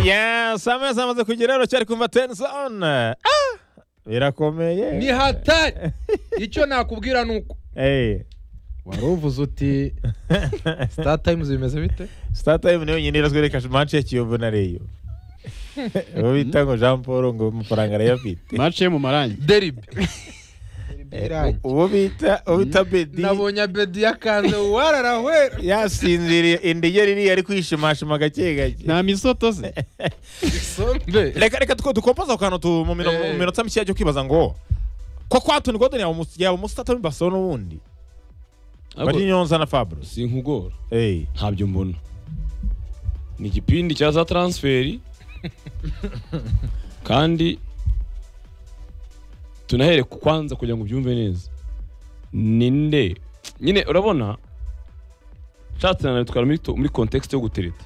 Yes, amezi amaze kugera cyari kumva tensoni birakomeye ni hatari icyo nakubwira ni uko Eh, wari uvuze uti star times bimeze bite Star Time niyo nyine irazwereka match ya Kiyovu na Rayon uwo bita ngo Jean Paul ngo amafaranga arayafite mace yo mu marangi deribi Eh, uwo bita uwo bita Bedi nabonye abedi yakanze wararahwera yasinziriye indige riri ari kwishimashima gake gake nta misoto se isombe reka reka tuko dukompoza ku kantu tu- mu mino- Eh. mu minota mishya yo kwibaza ngo ko kwa Anthony Gordon yaba umus- yaba umusitata w'i Barcelona ubundi Ariko bari Nyonza na Fabros sinkugora eh ntabyo mbona ni igipindi cya za taransiferi kandi tunahere ku kwanza kugira ngo ubyumve neza ninde nyine urabona nshatse na bitwara muri, to- muri context yo gutereta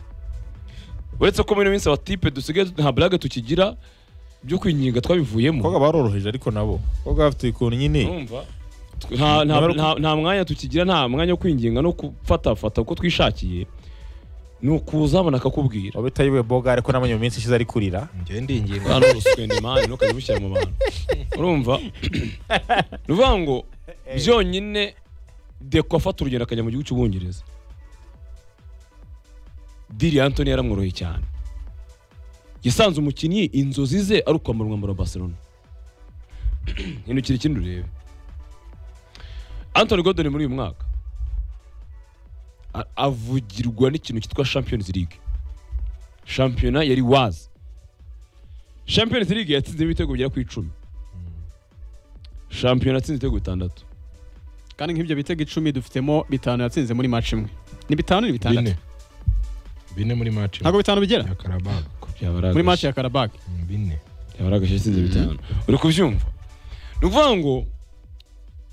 uretse ko muri ino minsi abatipe dusigaye tu- nta burage tukigira byo kwinginga twabivuyemo koga baroroheje ariko nabo koga bafite ikuntu nyine Urumva? Tw- nta, nta, Nyamara- nta, nta mwanya tukigira nta mwanya wo kwinginga no gufatafata uko twishakiye ni ukuzabona akakubwira waba itayiwe boga ariko n'abanyu mu minsi ishize ari kurira njyewe ndinginga hano ruswende mani ntukajya ubishyira mu bantu urumva ni ukuvuga ngo byonyine deko afata urugendo akajya mu gihugu cy'ubwongereza diri antoni yaramworoye cyane yasanze umukinnyi inzozi ze ari ukwambara umwambaro wa barcelona hindukira ikindi urebe antoni godoni muri uyu mwaka a- avugirwa n'ikintu cyitwa champions league shampiyona yari wazi champions league yatsinzemo ibitego bigera ku icumi shampiyona yatsinze ibitego bitandatu kandi nk'ibyo bitego icumi dufitemo bitanu yatsinze muri match imwe ni bitanu ni bitandatu bine bine muri match ntabwo bitanu bigera ya karabaga muri match ya karabaki bine yabaragaje yatsinze bitanu uri kubyumva ni ukuvuga ngo